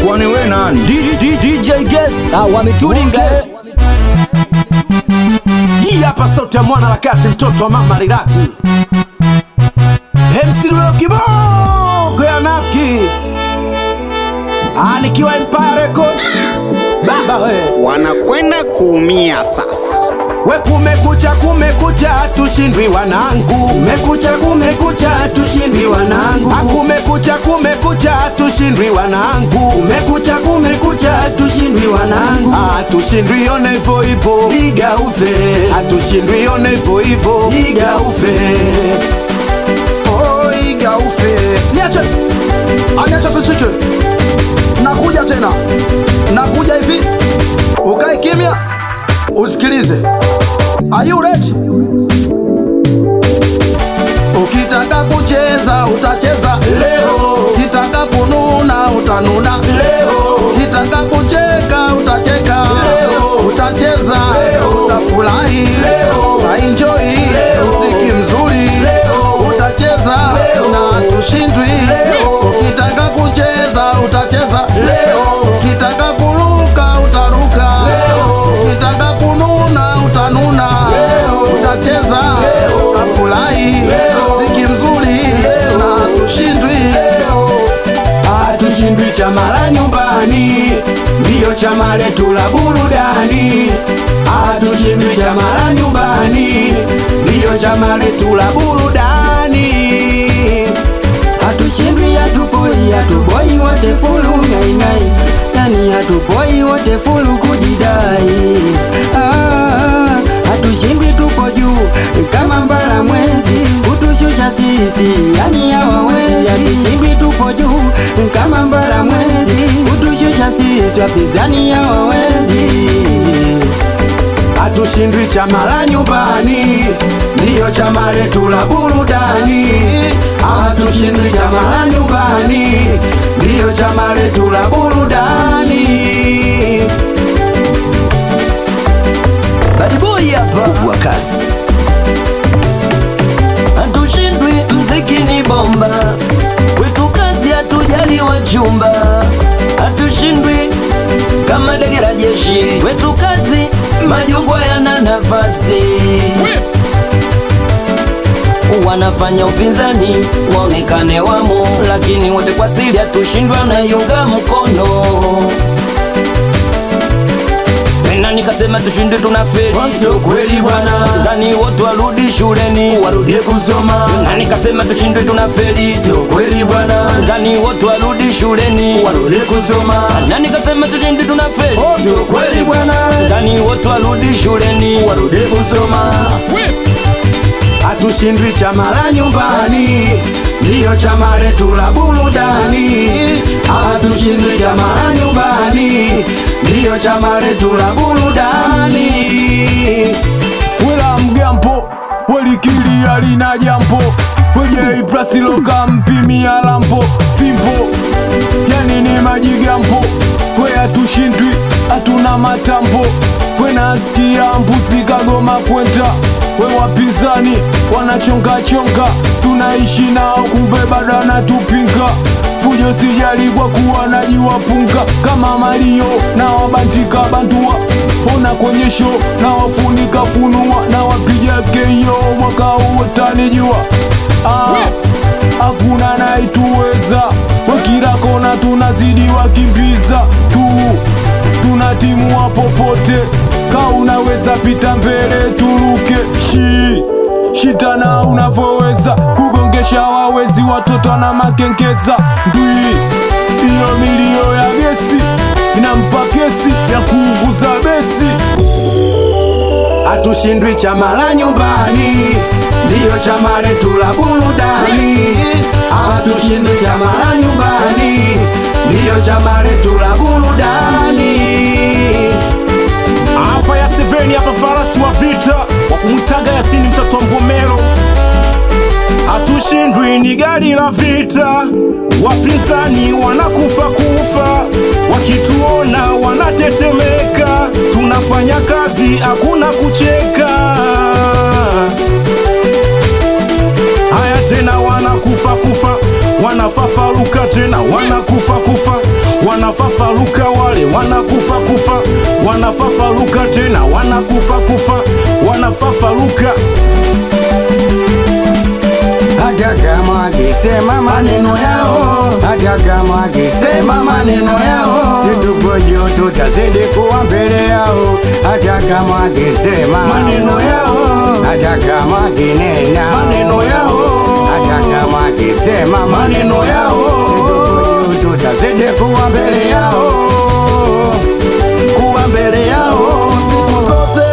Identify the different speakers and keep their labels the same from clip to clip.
Speaker 1: kwani we nani
Speaker 2: D- D- DJ Guest ah, wametulinga
Speaker 1: Okay.
Speaker 2: eh.
Speaker 3: Hii hapa sauti ya mwana harakati, mtoto wa mama Rirati, MC Lolo kiboko ya nafiki, Ah, nikiwa Empire Record. Baba we
Speaker 4: wanakwenda kuumia sasa.
Speaker 3: we, kumekucha kumekucha, tushindwi wanangu, kumekucha kumekucha, tushindwi wanangu, Ah, kumekucha kumekucha, tushindwi wanangu, kumekucha kumekucha, tushindwi wanangu, Ah, tushindwi one hivyo hivyo, iga ufe, Ah, tushindwi one hivyo hivyo, iga ufe
Speaker 5: Oiga ufe. Niache. Aniache tushike. Nakuja tena. Nakuja hivi. Ukae kimya. Usikilize. Are you ready? Ukitaka kucheza utacheza
Speaker 3: leo,
Speaker 5: Ukitaka kununa utanuna
Speaker 3: leo
Speaker 5: Ukitaka kucheka utacheka
Speaker 3: Leo.
Speaker 5: Utacheza
Speaker 3: Leo.
Speaker 5: Utafurahi
Speaker 3: Leo.
Speaker 5: Utaenjoy
Speaker 3: Leo.
Speaker 5: Muziki mzuri
Speaker 3: Leo.
Speaker 5: Utacheza
Speaker 3: Leo.
Speaker 5: na tushindwi
Speaker 3: Leo.
Speaker 5: Ukitaka kucheza utacheza
Speaker 3: Leo.
Speaker 5: Ukitaka kuruka utaruka
Speaker 3: Leo.
Speaker 5: Ukitaka kununa utanuna
Speaker 3: Leo.
Speaker 5: Utacheza
Speaker 3: Leo.
Speaker 5: Utafurahi
Speaker 3: Leo.
Speaker 5: Muziki mzuri
Speaker 3: Leo.
Speaker 5: na tushindwi
Speaker 3: hatushindwi chama la nyumbani, ndiyo chama letu la burudani. Hatushindwi chama la nyumbani, ndiyo chama letu la burudani.
Speaker 2: Hatushindwi, hatupoi, hatuboi wote fulu ngaingai, yani hatupoi wote fulu kujidai. Ah, hatushindwi, tupo juu kama mbara mwezi, kutushusha sisi yani hawawezi. Hatushindwi, tupo juu kama mbara mwezi, kutushusha sisi wapinzani hawawezi.
Speaker 3: Hatushindwi chama la nyumbani, ndiyo chama letu la burudani. Hatushindwi chama la nyumbani, ndiyo chama letu la burudani.
Speaker 2: Bad boy hapa wa kazi. Hatushindwi, mziki ni bomba, kwetu kazi hatujali wachumba. Hatushindwi kama ndege la jeshi, kwetu kazi majungwa yana nafasi wanafanya upinzani waonekane wamo, lakini wote kwa siri hatushindwa na yunga mkono Tena nikasema tushinde tunafeli
Speaker 3: Sio kweli bwana,
Speaker 2: Ndani wote warudi shuleni
Speaker 3: warudie kusoma.
Speaker 2: Na nikasema tushindwe tunafeli
Speaker 3: Sio kweli bwana,
Speaker 2: Ndani wote warudi shuleni
Speaker 3: warudie kusoma.
Speaker 2: Na nikasema tushindwe tunafeli
Speaker 3: Sio kweli bwana,
Speaker 2: Ndani wote warudi shuleni
Speaker 3: warudie kusoma. Hatushindwi chama la nyumbani, ndiyo chama letu la burudani. Hatushindwi chama la nyumbani, ndiyo chama letu la burudani.
Speaker 6: wela mgampo welikili alina jampo kweje iplasiloka mpimia lampo fimpo yani ni majigampo kwe hatushindwi hatuna matampo kwe nasikia mbuzi kagoma kwenta we wapinzani wanachongachonga tunaishi nao kumbe bado anatupinga fujo sijali kwa kuwa najiwapunga kama malio na wabandika bandua ona kwenye show na wafunika funua na wapiga keio mwaka huu utanijua ah, hakuna naituweza wakila kona tunazidi wakimbiza tu tunatimua popote ka unaweza pita mbele turuke shi shitana unavyoweza kugongesha wawezi watoto na makenkeza ndwi iyo milio ya gesi inampa kesi ya kuunguza besi
Speaker 3: Hatushindwi chama la nyumbani, ndiyo chama letu la burudani. Hatushindwi chama la nyumbani, ndiyo chama letu la burudani.
Speaker 7: Afa ya Seveni hapa, farasi wa vita wa kumwitaga Yasini mtoto wa Mvomero. Hatushindwi, ni gari la vita, wapinzani wanakufa kufa, wakituona wanatetemeka. Tunafanya kazi, hakuna kucheka. Haya tena, wanakufa kufa, wanafafaruka tena, wanakufa kufa, wanafafa wanakufa kufa wanafafaruka tena wanakufa kufa wanafafaruka
Speaker 2: hata kama akisema maneno yao, hata kama akisema maneno yao, tuko juu tutazidi kuwa mbele yao, hata kama akisema
Speaker 7: Maneno yao.
Speaker 2: hata kama akinena
Speaker 7: Maneno yao.
Speaker 2: hata kama akisema
Speaker 7: Maneno yao.
Speaker 2: tuko juu tutazidi kuwa mbele yao, kuwa mbele yao
Speaker 5: siku zote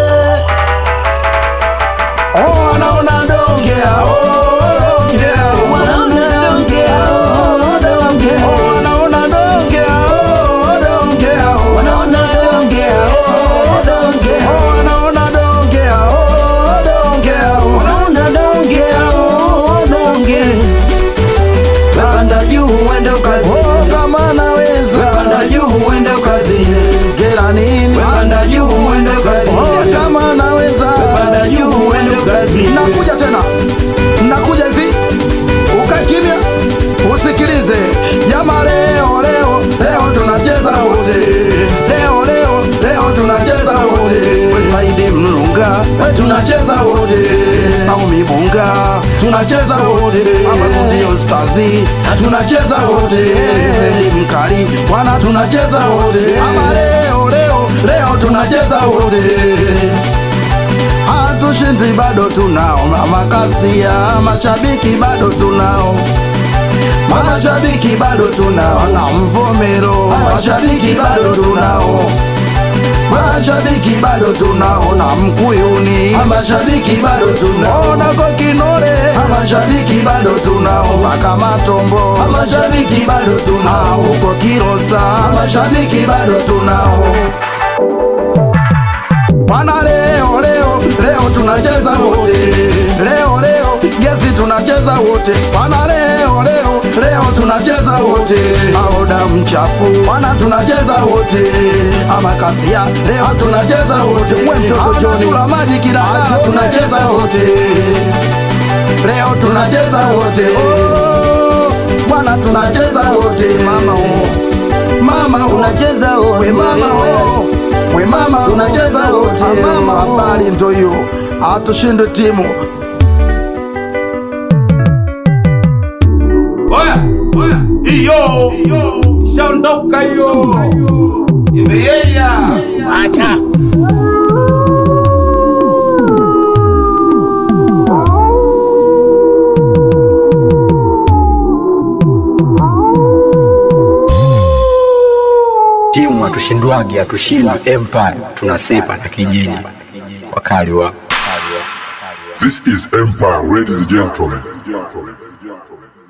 Speaker 5: oh, anaona dongea oh, dongea oh, anaona dongea oh, dongea oh, anaona dongea oh, dongea oh, anaona dongea oh, dongea oh, anaona dongea oh, dongea oh, anaona dongea oh, dongea
Speaker 2: Panda juu uende kazi,
Speaker 5: oh, kama naweza
Speaker 2: panda juu uende kazi,
Speaker 5: gera nini
Speaker 2: panda juu uende kazi,
Speaker 5: oh, kama naweza
Speaker 2: panda juu uende kazi.
Speaker 5: nakuja tena nakuja hivi ukae kimya usikilize jama leo leo leo tunacheza wote leo leo leo tunacheza wote wesaidi mlunga we tunacheza wote au mibunga tunacheza wote amakundio stazi tunacheza wote eli mkali wana tunacheza wote ama leo leo leo tunacheza wote hatushindi bado tunao makasia mashabiki bado tunao mashabiki bado tunao na mvomero mashabiki bado tunao mashabiki bado tunao na mkuyuni mashabiki bado tunao na kokinole mashabiki bado tunao mpaka matombo mashabiki bado tunao huko kirosa mashabiki bado tunao Bwana leo leo leo tunacheza wote, leo leo gesi tunacheza wote. Bwana leo leo leo tunacheza wote, aoda mchafu bwana tunacheza wote, ama kasia leo tunacheza wote. We mtoto Joni tula maji kila leo tunacheza wote, leo tunacheza wote. Oh, Bwana tunacheza wote, mama oh. mama oh.
Speaker 2: Unacheza wote.
Speaker 5: we mama oh. we mama
Speaker 2: Tunacheza wote.
Speaker 5: Ah, mama habari ndo hiyo hatushinde timu
Speaker 7: oya oya hiyo ishaondoka hiyo imeyeya
Speaker 4: Acha.
Speaker 1: timu hatushindwagi hatushindwi empire tunasepa na kijiji wakali wa
Speaker 8: This is Empire, ladies and gentlemen.